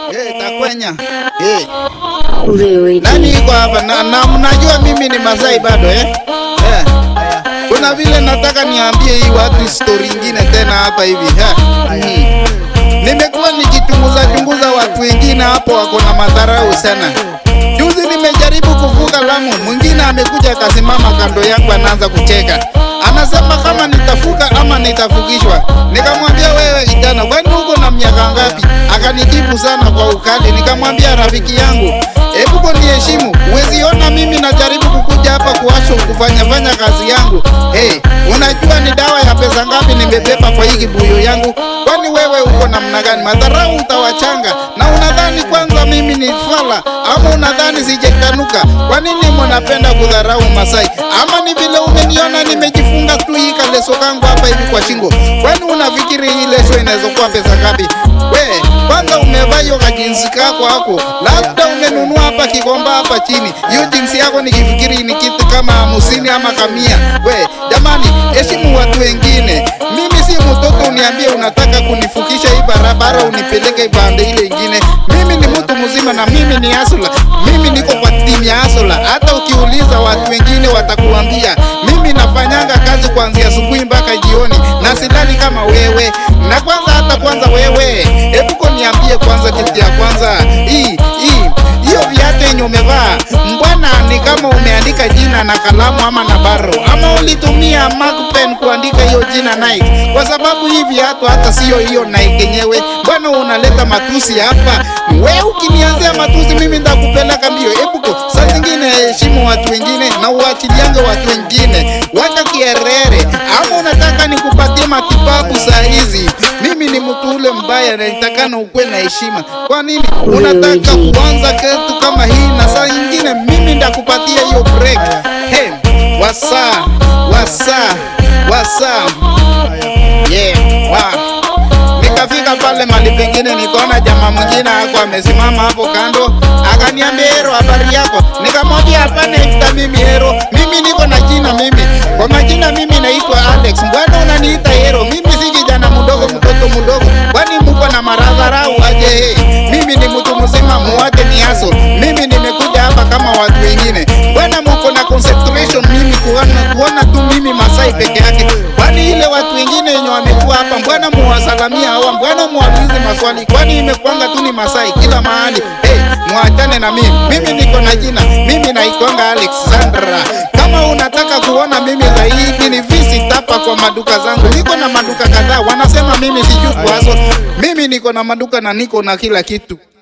Eh, takwenya. Eh. Very Nani deep. iko hapa? Na, na mnajua mimi ni Masai bado eh? Eh. Kuna vile nataka niambie hii watu story ingine tena hapa hivi. Eh. Mm. Nimekuwa nikichunguza chunguza watu wengine hapo wako na madharau sana. Juzi nimejaribu kuvuka Lamu, mwingine amekuja akasimama kando yangu anaanza kucheka. Anasema kama nitafuka ama nitafukishwa. Nikamwambia wewe kijana, kwani uko na miaka ngapi? Akanijibu sana kwa ukali. Nikamwambia rafiki yangu, hebu kwa niheshimu. Huwezi ona mimi najaribu kukuja hapa kuasho kufanya fanya kazi yangu. Hey, unajua ni dawa ya pesa ngapi nimebeba kwa hii kibuyu yangu? Kwani wewe uko namna gani? Madharau utawachanga na unadhani kwanza mimi ni fala ama unadhani sijekanuka? Kwa nini mnapenda kudharau Masai? Ama ni vile umeniona nimejifunga tu hii kaleso kangu hapa hivi kwa shingo? Kwani unafikiri hii leso inaweza kuwa pesa ngapi? We, kwanza umevaa hiyo kajinsi kako hako, labda umenunua hapa Kikomba hapa chini. Hiyo jinsi yako nikifikiri ni kitu kama hamsini ama kamia. We, jamani, heshimu watu wengine. Mimi si mtoto uniambie unataka kunifukisha hii barabara unipeleke ipande ile ingine. Mimi ni mtu mzima na mimi ni asula. Mimi niko kwa timu ya asula. Hata ukiuliza watu wengine watakuambia mimi nafanyanga kazi kuanzia asubuhi mpaka jioni na silali kama wewe. Na kwanza hata kwanza wewe, hebu ko niambie kwanza kitu ya kwanza hii hii hiyo viatu yenye umevaa mbwana, ni kama umeandika jina na kalamu ama na baro, ama ulitumia mark pen kuandika hiyo jina Nike? Kwa sababu hii viatu hata sio hiyo Nike yenyewe. Mbwana unaleta matusi hapa? We ukinianzia matusi, mimi ndakupeleka mbio. Hebu ko saa zingine heshimu watu wengine na uachiliange watu wengine, wacha kierere. Ama unataka nikupatie matibabu saa hizi? Mimi ni mtu ule mbaya na nitakana ukuwe na heshima. Kwa nini unataka kuanza kitu kama hii na saa nyingine mimi ndakupatia hiyo break? Hey, wasa wasa wasa yeah, wow. Nikafika pale mali pengine, nikaona jamaa mwingine ako amesimama hapo kando, akaniambia Hero, habari yako? Nikamwambia hapana, ita mimi Hero, mimi niko na jina mimi, kwa majina mimi naitwa Alex. Mbona unaniita Hero? Mimi si kijana mdogo, mtoto mdogo, kwani mko na maradharau aje? Hey, mimi ni mtu mzima, muwate ni aso. Mimi nimekuja hapa kama watu wengine, mbona mko na concentration mimi kuona, kuona tu mimi Masai peke yake? Kwani ile watu wengine wenye wamekuwa hapa, mbona muwasalamia hawa? Mbona muwaulize maswali? Kwani imekwanga tu ni Masai kila mahali? Hey, muachane na mimi, mimi niko na jina, mimi naitwanga Alexandra. Kama unataka kuona mimi zaidi, ni visit hapa kwa maduka zangu. Niko na maduka kadhaa, wanasema mimi sijui kuaso. Mimi niko na maduka na niko na kila kitu.